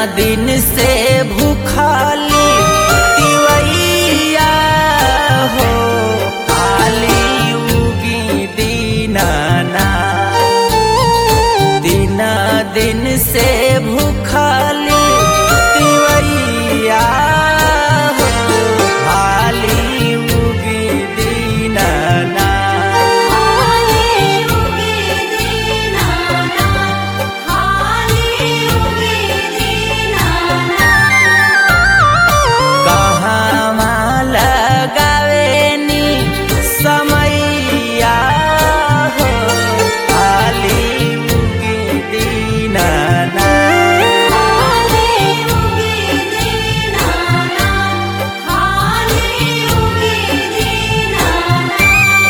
दिन से भूखाली तिवैया हो काली उगी दीनाना दिन दिन से भूखाली तिवैया हो काली उगी दीनाना हाली उगे दीनाना हाली उगे दीनाना कहवा लगावेनी समैया हो खाली उगी दीनाना हाली उगे दीनाना हाली उगे दीनाना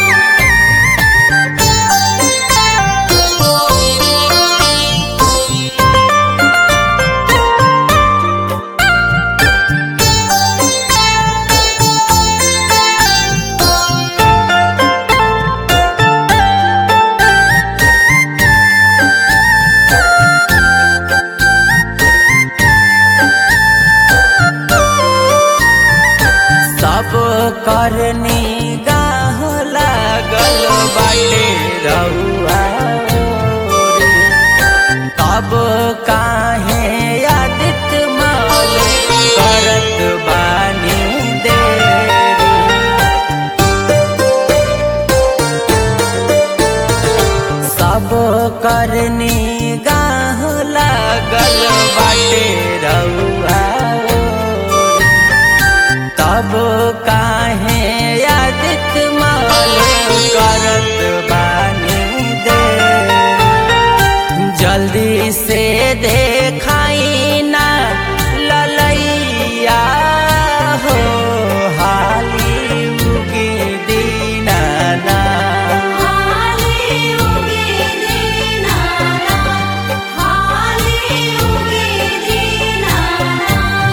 सब करनी गाह लागल बाटे रहुआ ओरे। तब काहे आदित्य माल करत बानी देरी सब करनी गाह लागल बाटे रउआ ओरे। तब काहे आदित्य माल करत बानी दे जल्दी से देखाई ना ललैया हो हाली उगी दीनाना हाली उगे दीनाना हाली उगे दीनाना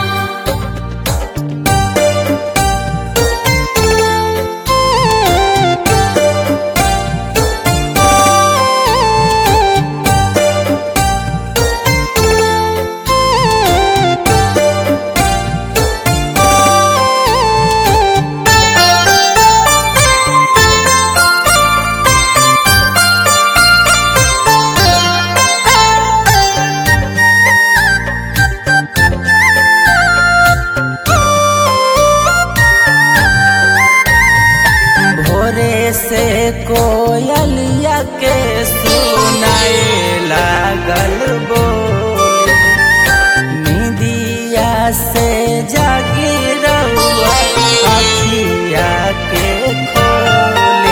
भोरे से कोयलिया के सुनाए लागल बोल निदिया से जागी रहुआ अखिया के खोले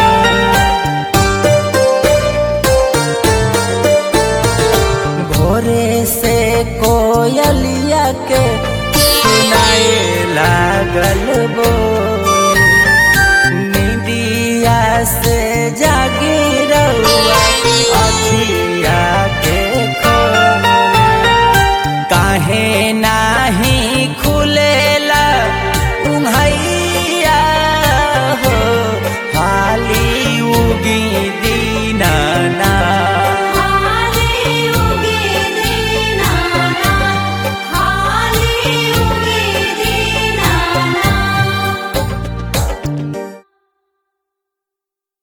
भोरे से कोयलिया के सुनाए लागल बोल